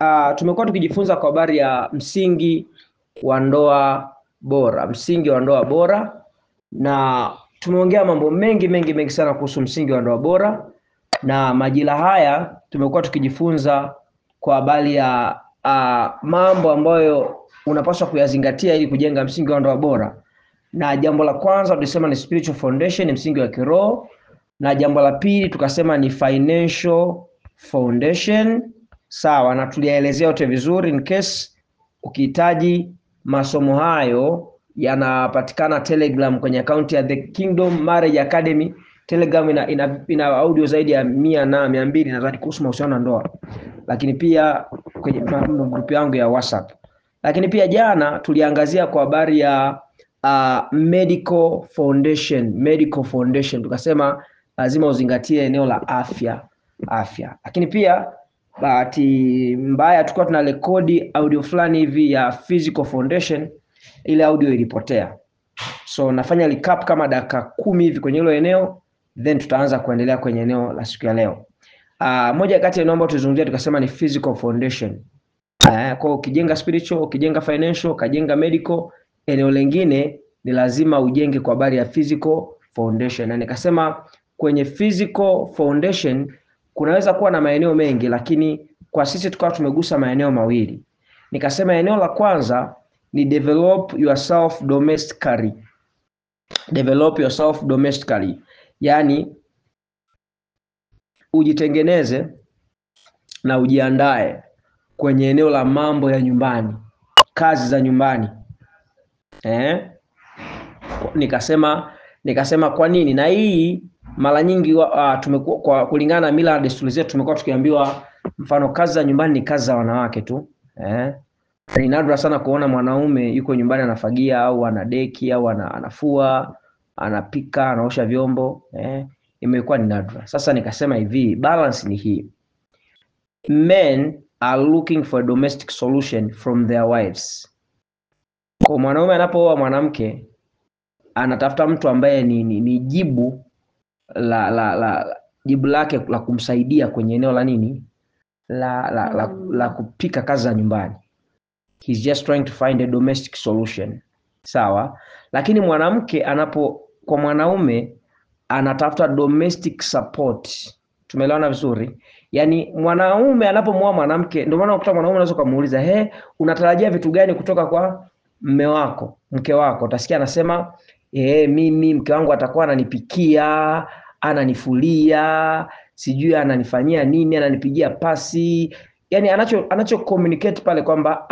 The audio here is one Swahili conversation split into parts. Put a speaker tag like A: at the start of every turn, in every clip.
A: uh, tumekuwa tukijifunza kwa habari ya msingi wa ndoa bora, msingi wa ndoa bora, na tumeongea mambo mengi mengi mengi sana kuhusu msingi wa ndoa bora, na majira haya tumekuwa tukijifunza kwa habari ya uh, mambo ambayo unapaswa kuyazingatia ili kujenga msingi wa ndoa bora. Na jambo la kwanza tulisema ni spiritual foundation, msingi wa kiroho, na jambo la pili tukasema ni financial foundation sawa, na tuliyaelezea yote vizuri. In case ukihitaji masomo hayo yanapatikana Telegram kwenye akaunti ya The Kingdom Marriage Academy. Telegram ina, ina, ina audio zaidi ya mia na mia mbili nadhani kuhusu mahusiano na ndoa, lakini pia kwenye grupu yangu ya WhatsApp. Lakini pia jana tuliangazia kwa habari ya uh, medical foundation, medical foundation tukasema lazima uzingatie eneo la afya afya, lakini pia bahati mbaya tulikuwa tuna rekodi audio fulani hivi ya physical foundation, ile audio ilipotea, so nafanya recap kama dakika kumi hivi kwenye hilo eneo, then tutaanza kuendelea kwenye eneo la siku ya leo. Uh, moja kati ya eneo ambayo tulizungumzia tukasema ni physical foundation. Uh, kwa ukijenga spiritual, ukijenga financial, ukajenga medical, eneo lingine ni lazima ujenge kwa habari ya physical foundation, na nikasema kwenye physical foundation kunaweza kuwa na maeneo mengi, lakini kwa sisi tukawa tumegusa maeneo mawili. Nikasema eneo la kwanza ni develop yourself domestically. Develop yourself domestically, yaani ujitengeneze na ujiandae kwenye eneo la mambo ya nyumbani, kazi za nyumbani eh? Nikasema nikasema kwa nini, na hii mara nyingi uh, tumekuwa kwa kulingana na mila na desturi zetu tumekuwa tukiambiwa mfano kazi za nyumbani ni kazi za wanawake tu eh? Ni nadra sana kuona mwanaume yuko nyumbani anafagia au anadeki au anafua, anapika, anaosha vyombo eh? Imekuwa ni nadra. Sasa nikasema hivi, balance ni hii, men are looking for a domestic solution from their wives. Kwa mwanaume anapooa mwanamke anatafuta mtu ambaye ni, ni, ni jibu la, la, la jibu lake la kumsaidia kwenye eneo la nini la, la, la, la kupika kazi za nyumbani. He's just trying to find a domestic solution. Sawa, lakini mwanamke anapo kwa mwanaume anatafuta domestic support. Tumeelewana vizuri? Yaani mwanaume anapomwoa mwanamke, ndio maana ukuta mwanaume unaweza kumuuliza, he, unatarajia vitu gani kutoka kwa mme wako, mke wako? Utasikia anasema eh, mimi mke wangu atakuwa ananipikia, ananifulia, sijui ananifanyia nini, ananipigia pasi. Yani anacho anacho communicate pale kwamba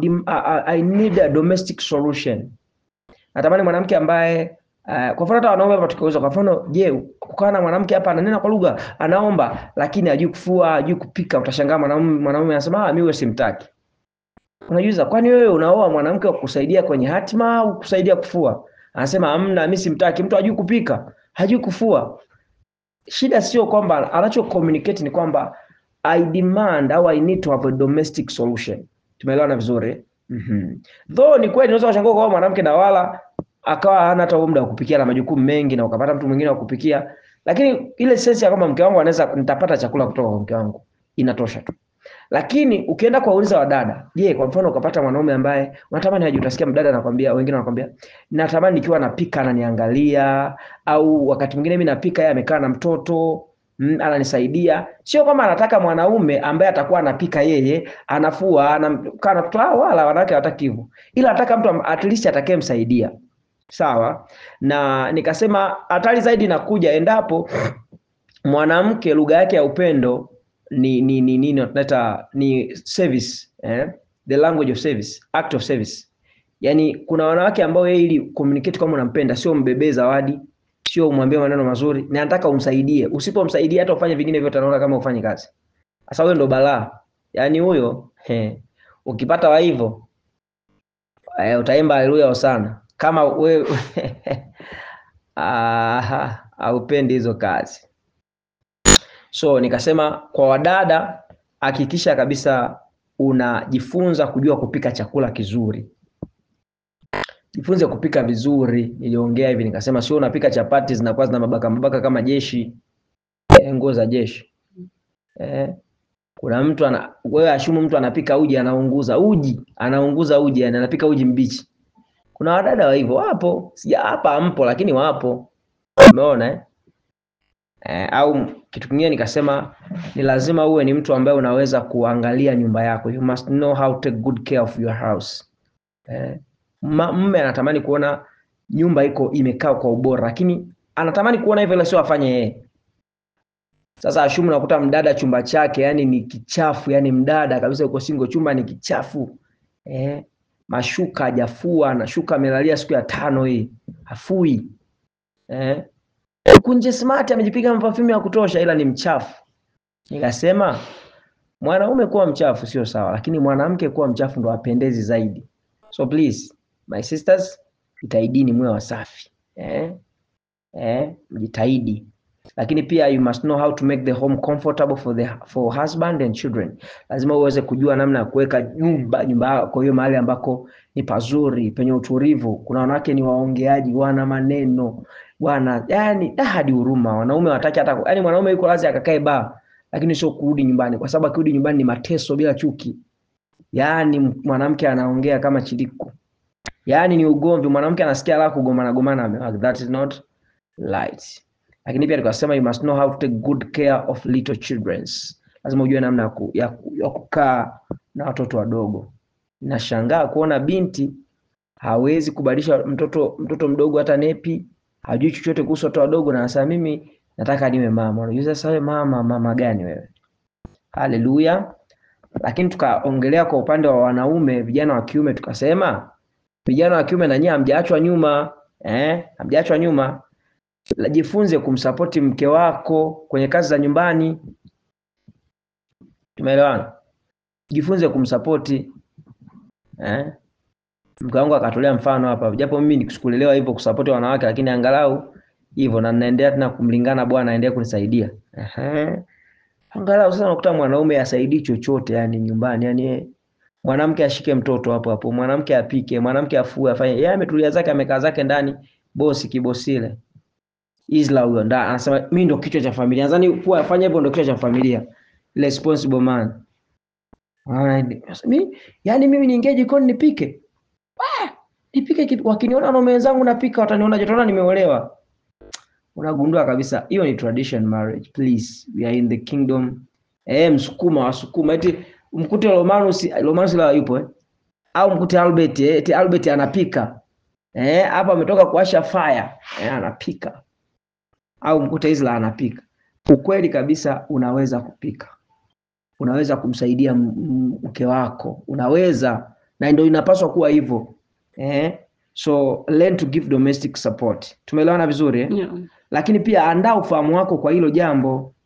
A: I need a domestic solution. Natamani mwanamke ambaye uh, kwa mfano hata wanaume hapa tukiuliza kwa mfano, je, kukaa na mwanamke hapa ananena kwa lugha, anaomba lakini hajui kufua, hajui kupika, utashangaa mwanaume mwanaume anasema ah, mimi wewe simtaki. Unajiuliza, kwani wewe unaoa mwanamke wa kusaidia kwenye hatima au kusaidia kufua? Anasema hamna, mimi simtaki. Mtu hajui kupika, hajui kufua. Shida sio kwamba anacho communicate ni kwamba I demand au I need to have a domestic solution. Tumeelewana vizuri? Mhm. Though ni kweli unaweza kushangaa kwa mwanamke na wala akawa hana hata muda wa kupikia na majukumu mengi na ukapata mtu mwingine wa kupikia, lakini ile sense ya kwamba mke wangu anaweza nitapata chakula kutoka kwa mke wangu inatosha tu. Lakini ukienda kwa uliza wadada, je, kwa mfano ukapata mwanaume ambaye unatamani aje, utasikia mdada anakwambia, wengine wanakwambia natamani nikiwa napika ananiangalia, au wakati mwingine mimi napika yeye amekaa na mtoto mm, ananisaidia. Sio kama anataka mwanaume ambaye atakuwa anapika yeye, anafua, anakaa na mtoto, wala wanawake hawataki hivyo, ila anataka mtu at least atakayemsaidia. Sawa, na nikasema hatari zaidi inakuja endapo mwanamke lugha yake ya upendo ni ni ni nini tunaita ni service eh? the language of service, act of service. Yani kuna wanawake ambao yeye ili communicate kama unampenda, sio mbebee zawadi, sio umwambie maneno mazuri, na nataka umsaidie. Usipomsaidia hata ufanye vingine vyote, anaona kama ufanye kazi. Sasa huyo ndo balaa. Yani huyo he, ukipata wa hivyo eh, utaimba haleluya sana kama wewe aha, haupendi hizo kazi. So nikasema kwa wadada, hakikisha kabisa unajifunza kujua kupika chakula kizuri. Jifunze kupika vizuri. Niliongea hivi nikasema, sio unapika chapati zinakuwa zina mabaka mabaka kama jeshi, eh, nguo za jeshi eh. Kuna mtu ana wewe ashumu mtu anapika uji anaunguza uji, anaunguza uji yani anapika uji mbichi. Kuna wadada wa hivyo wapo, sija hapa mpo lakini wapo. Umeona eh? Eh, au kitu kingine nikasema ni lazima uwe ni mtu ambaye unaweza kuangalia nyumba yako. You must know how to take good care of your house. Eh, ma- mme anatamani kuona nyumba iko imekaa kwa ubora, lakini anatamani kuona hivyo, ila sio afanye yeye. Sasa ashumu nakuta mdada chumba chake yani ni kichafu, yani mdada kabisa yuko single, chumba ni kichafu eh, mashuka hajafua na shuka amelalia siku ya tano hii hafui eh. Huku nje smart amejipiga mapafimu ya kutosha, ila ni mchafu. Nikasema mwanaume kuwa mchafu sio sawa, lakini mwanamke kuwa mchafu ndo apendezi zaidi. So please my sisters, jitahidini muwe wasafi eh? Eh, mjitahidi lakini pia you must know how to make the home comfortable for the for husband and children. Lazima uweze kujua namna ya kuweka nyumba nyumba yako hiyo mahali ambako ni pazuri penye utulivu. Kuna wanawake ni waongeaji, wana maneno wana yani da hadi huruma. Wanaume wataki hata yani, mwanaume yuko lazima akakae baa, lakini sio kurudi nyumbani, kwa sababu akirudi nyumbani ni mateso bila chuki. Yani mwanamke anaongea kama chiliku, yani ni ugomvi. Mwanamke anasikia la kugombana gombana, that is not right lakini pia tukasema you must know how to take good care of little children. Lazima ujue namna ya ku- ya ku- ya kukaa na watoto wadogo. Nashangaa kuona binti hawezi kubadilisha mtoto mtoto mdogo hata nepi, hajui chochote kuhusu watoto wadogo, na anasema mimi nataka niwe mama. Unajua sasa wewe mama, mama gani wewe? Haleluya! Lakini tukaongelea kwa upande wa wanaume, vijana wa kiume, tukasema vijana wa kiume na nyie hamjaachwa nyuma eh, hamjaachwa nyuma la- jifunze kumsapoti mke wako kwenye kazi za nyumbani. Tumeelewana? Jifunze kumsapoti eh? Mke wangu akatolea mfano hapa, japo mimi nikusikulelewa hivyo kusapoti wanawake, lakini angalau hivyo na ninaendelea tena kumlingana Bwana aendelee kunisaidia. Ehe. Angalau sasa unakuta mwanaume asaidii chochote yani nyumbani, yani eh, mwanamke ashike mtoto hapo hapo, mwanamke apike, mwanamke afue, afanye. Yeye ametulia zake, amekaa zake ndani, bosi kibosile. Isla huyo nda anasema mimi ndo kichwa cha familia. Nadhani kuwa afanya hivyo ndo kichwa cha familia. Responsible man. Alright. Sasa Mimi yani mimi niingie jikoni nipike. Ah, nipike kitu wakiniona wanaume wenzangu napika wataniona jotona nimeolewa. Unagundua kabisa hiyo ni tradition marriage. Please, we are in the kingdom. Eh, msukuma wasukuma eti mkute Romanus Romanus la yupo eh? Au mkute Albert eh? Eti Albert anapika. Eh, hapa ametoka kuwasha fire. Eh, anapika au mkute Isla anapika. Ukweli kabisa, unaweza kupika, unaweza kumsaidia m- m- mke wako, unaweza na ndio inapaswa kuwa hivyo eh? So learn to give domestic support. Tumeelewana vizuri eh?
B: Yeah.
A: Lakini pia andaa ufahamu wako kwa hilo jambo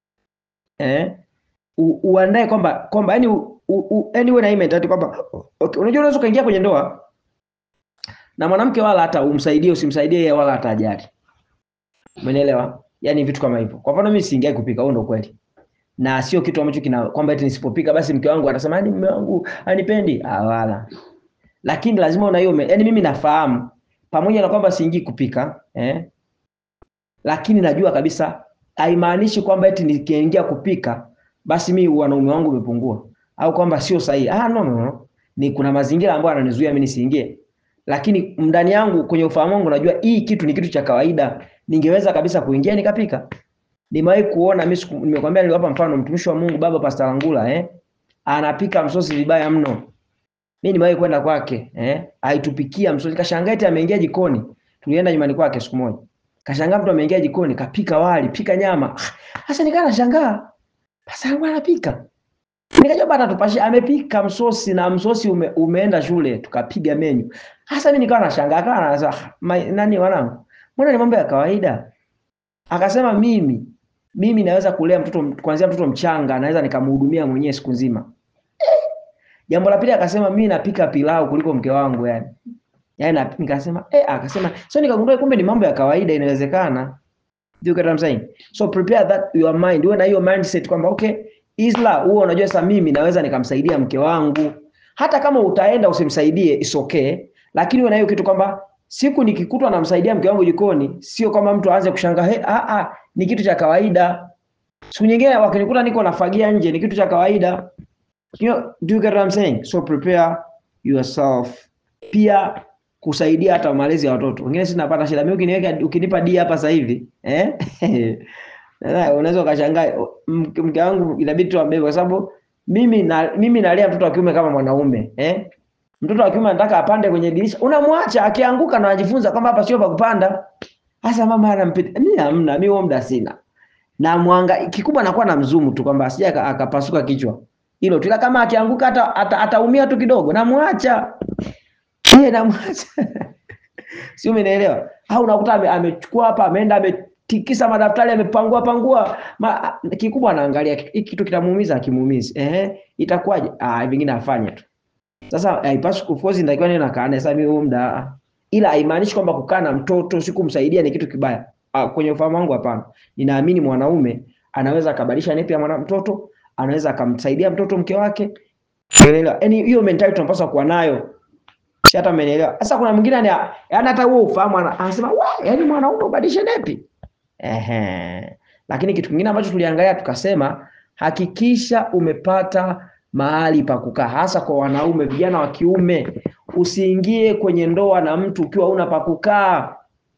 A: eh? U, uandae kwamba kwamba yani u, u, yani uwe na hii mentality kwamba okay, unajua unaweza ukaingia kwenye ndoa na mwanamke wala hata umsaidie usimsaidie yeye wala hata ajali Umenielewa? Yaani vitu kama hivyo. Kwa mfano mimi siingai kupika, huo ndo kweli. Na sio kitu ambacho kina kwamba eti nisipopika basi mke wangu atasema yani mume wangu anipendi. Ah, wala. Lakini lazima una hiyo, me- yaani mimi nafahamu pamoja na kwamba siingii kupika, eh? Lakini najua kabisa haimaanishi kwamba eti nikiingia kupika basi mimi wanaume wangu umepungua au kwamba sio sahihi. Ah, no, no, no. Ni kuna mazingira ambayo yananizuia mimi nisiingie. Lakini ndani yangu kwenye ufahamu wangu najua hii kitu ni kitu cha kawaida. Ningeweza kabisa kuingia nikapika. Nimewahi kuona mimi siku- nimekwambia niliwapa mfano mtumishi wa Mungu baba Pastor Langula eh anapika msosi vibaya mno. Mimi nimewahi kwenda kwake eh aitupikia msosi kashangaa eti ameingia jikoni. Tulienda nyumbani kwake siku moja. Kashangaa mtu ameingia jikoni kapika wali, pika nyama. Ah, Sasa nikaa nashangaa. Pastor Langula anapika. Nikajua bana tupashe amepika msosi na msosi ume, umeenda shule tukapiga menyu. Sasa mimi nikawa nashangaa kana nasema "Ah, ma- nani wanangu? Mbona ni mambo ya kawaida? Akasema mimi mimi naweza kulea mtoto kuanzia mtoto mchanga naweza nikamhudumia mwenyewe siku nzima. Jambo la pili akasema mimi napika pilau kuliko mke wangu yani. Yaani na- nikasema eh akasema so nikagundua kumbe ni mambo ya kawaida inawezekana. Do you get what I'm saying? So prepare that your mind. Uwe na hiyo mindset kwamba okay, Isla huo unajua sasa mimi naweza nikamsaidia mke wangu. Hata kama utaenda usimsaidie is okay, lakini uwe na hiyo kitu kwamba siku nikikutwa namsaidia mke wangu jikoni, sio kama mtu aanze kushangaa, hey, ah ah, ni kitu cha kawaida. siku nyingine wakinikuta niko nafagia nje ni kitu cha kawaida you know, do you get what I'm saying so prepare yourself pia kusaidia hata malezi ya watoto wengine si napata shida mimi ukiniweka ukinipa D hapa sasa hivi eh Sasa unaweza ukashangaa mke mke wangu inabidi tuambie kwa sababu mimi na mimi nalea mtoto wa kiume kama mwanaume eh mtoto wa kiume anataka apande kwenye dirisha unamwacha akianguka na anajifunza kwamba hapa sio pa kupanda sasa mama anampita mimi hamna mimi huo muda sina na mwanga kikubwa anakuwa na mzumu tu kwamba asije aka- akapasuka kichwa hilo tu ila kama akianguka hata ata, ataumia tu kidogo namwacha yeye namwacha si umenielewa au unakuta ame- amechukua hapa ameenda ametikisa madaftari amepangua pangua ma, kikubwa anaangalia hiki kitu kitamuumiza akimuumizi ehe itakuwaje ah vingine afanye tu sasa haipaswi of course nitakiwa niwe nakaa naye sasa mimi huo muda ila haimaanishi kwamba kukaa na mtoto si kumsaidia ni kitu kibaya ah, kwenye ufahamu wangu hapana ninaamini mwanaume anaweza akabadilisha nepi ya mwana mtoto anaweza akamsaidia mtoto mke wake unaelewa yani hiyo mentality tunapaswa kuwa nayo si hata umenielewa sasa kuna mwingine yani yani hata huo ufahamu ana- anasema wa yani mwanaume ubadilishe nepi ehe lakini kitu kingine ambacho tuliangalia tukasema hakikisha umepata mahali pa kukaa hasa kwa wanaume vijana wa kiume usiingie kwenye ndoa na mtu ukiwa una pa kukaa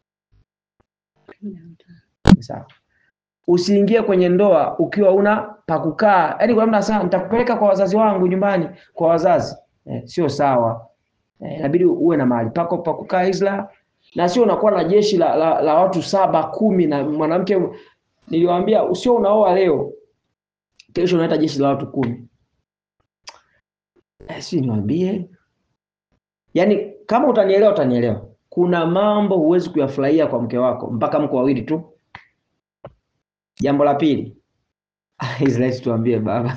A: sawa usiingie kwenye ndoa ukiwa una pa kukaa yaani kuna mtu anasema nitakupeleka kwa wazazi wangu nyumbani kwa wazazi eh, sio sawa Eh, inabidi uwe na mahali pako pa kukaa Isla na sio unakuwa na jeshi la, la, la watu saba kumi na mwanamke niliwaambia usio unaoa leo kesho unaleta jeshi la watu kumi eh, si niwaambie yaani kama utanielewa utanielewa kuna mambo huwezi kuyafurahia kwa mke wako mpaka mko wawili tu jambo la pili Israeli tuambie baba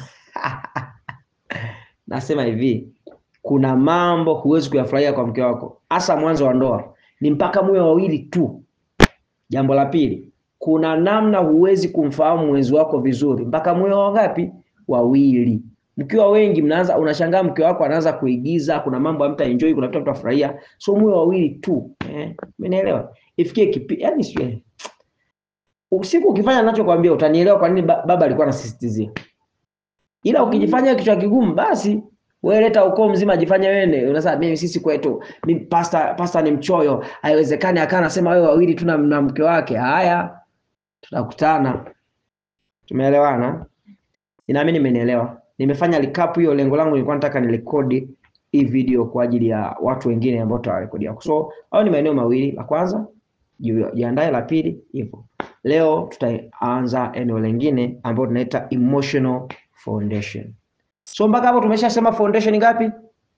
A: nasema hivi kuna mambo huwezi kuyafurahia kwa mke wako hasa mwanzo wa ndoa ni mpaka muwe wawili tu jambo la pili kuna namna huwezi kumfahamu mwenzi wako vizuri mpaka muwe wangapi wawili mkiwa wengi mnaanza unashangaa mke wako anaanza kuigiza kuna mambo hamta enjoy kuna vitu mtafurahia so muwe wawili tu eh umenielewa ifikie kipi yani sio usiku ukifanya ninachokwambia utanielewa kwa nini ba- baba alikuwa anasisitizia ila ukijifanya kichwa kigumu basi wewe leta ukoo mzima ajifanye wewe unasema mimi sisi kwetu mimi pasta pasta ni mchoyo haiwezekani akaa anasema wewe wawili tu na na mke wake haya tutakutana tumeelewana ninaamini nimenielewa nimefanya recap hiyo lengo langu nilikuwa nataka nirekodi hii video kwa ajili ya watu wengine ambao tutawarekodia so au ni maeneo mawili la kwanza ji- jiandae la pili hivyo leo tutaanza eneo lingine ambalo tunaita emotional foundation so mpaka hapo tumeshasema foundation ngapi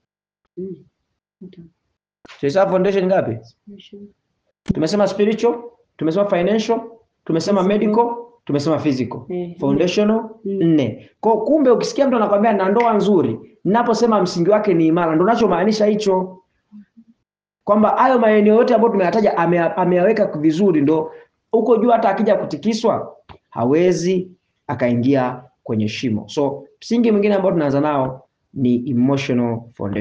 A: tumesema foundation ngapi tumesema spiritual tumesema financial tumesema
B: Physical.
A: medical tumesema physical
B: Eh,
A: foundational
B: Mm.
A: nne kwa kumbe ukisikia mtu anakwambia na ndoa nzuri ninaposema msingi wake ni imara ndo nachomaanisha hicho kwamba hayo maeneo yote ambayo tumeyataja ame- ameyaweka vizuri ndo huko juu hata akija kutikiswa hawezi akaingia kwenye shimo so msingi mwingine ambao tunaanza nao ni emotional foundation